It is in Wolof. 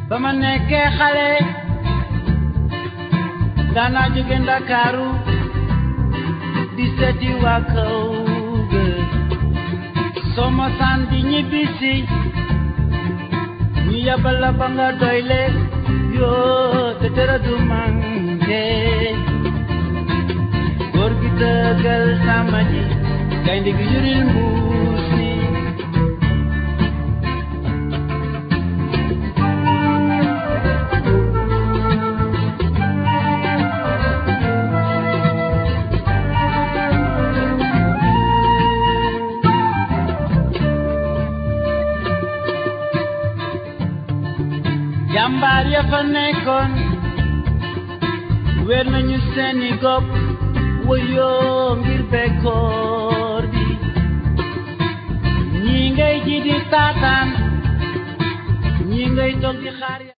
ba ma nekkee xale daanaa jóge ndakaaru di seeti waa kaw ga soo ma saan di ñibbisi ñu yabal la ba nga doyle yoo te dara du manqué góor gi dëggal sama ji gaynde gi yuril mbuus mi jàmbaar ya fa nekkoon wér nañu seeni gopp woyoo ngir bekkoor bi ñii ngay ji di taataan ñii ngay toog di xaar